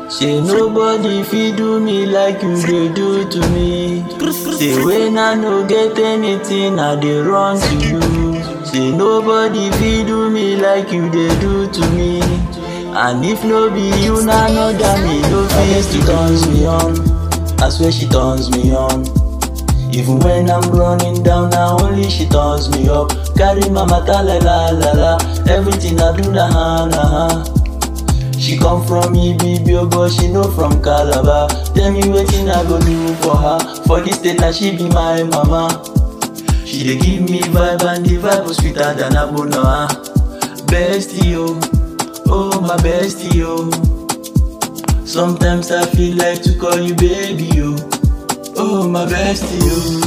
Say nobody fit do me like you dey do to me. Say when I no get anything, I dey run to you. Say nobody fit do me like you dey do to me. And if no be you, na another me no fit to turns me on. I swear she turns me on. Even when I'm running down, now only she turns me up. Carry my matter la la la la. Everything I do na ha na ha. She come from Ibibio, but she no from Calabar. Tell me wetin I go do for her. For this state, now she be my mama. She dey give me vibe and the vibe was sweeter than Abonoa. Bestie oh, oh my bestie oh. Sometimes I feel like to call you baby oh, oh my bestie oh.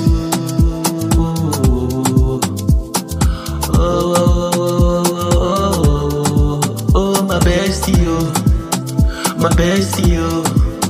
Oh, oh, oh, oh, oh, oh, my bestie oh, my bestie oh.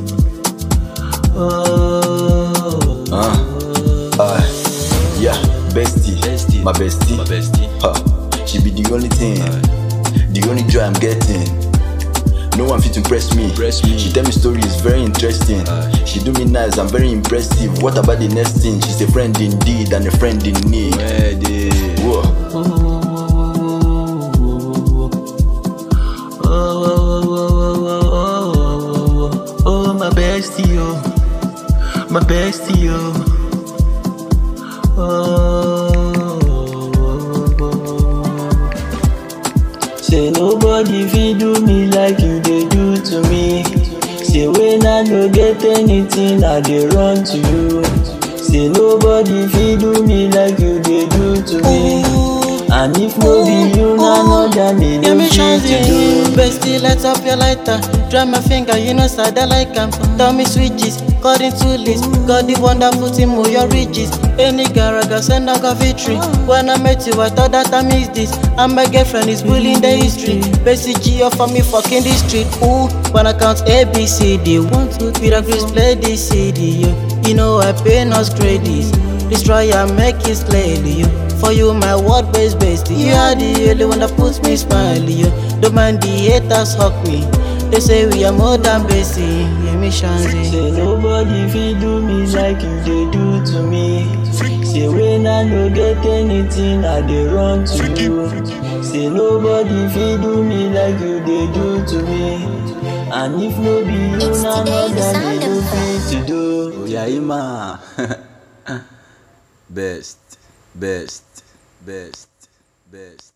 Oh, Uh, uh, yeah, bestie, Bestie. my bestie, my bestie. Huh. She be the only thing, the only joy I'm getting. No one fit impress me. Impress me. She tell me stories very interesting. Aye. She do me nice, I'm very impressive. What about the next thing? She's a friend indeed and a friend in need. Ready. Whoa. Oh, my bestie, oh, my bestie, oh. oh. Say nobody fit do me like you dey do to me. Say when I no get anything, I dey run to you. Say nobody fit do me like you dey do to me. And if no be you, na another me Yeah, no me fit shine to do. Bestie, light up your lighter. Dry my finger, you know, side I like 'em. Tell me switches, according to list. Got the wonderful team with your riches. Any garaga send I got victory. When I met you, I thought that I missed this. And my girlfriend is bullying the history. Basic G for me fucking the street. Ooh, when I count A, B, C, D. One, two, three, that Chris play this CD. You, you know I pay no credits. Destroy and make it slowly. You. For you, my word based bestie. You are the only one that puts me smiling. You don't mind the haters hug me. They say we are more than basic. Yeah, me shanzy. Say nobody fit do me like you dey do to me. Say when I no get anything, I dey run to you. Say nobody fit do me like you dey do to me. And if no be you, It's na today the another me sound no of fit to do. Oyaima. best, best, best, best.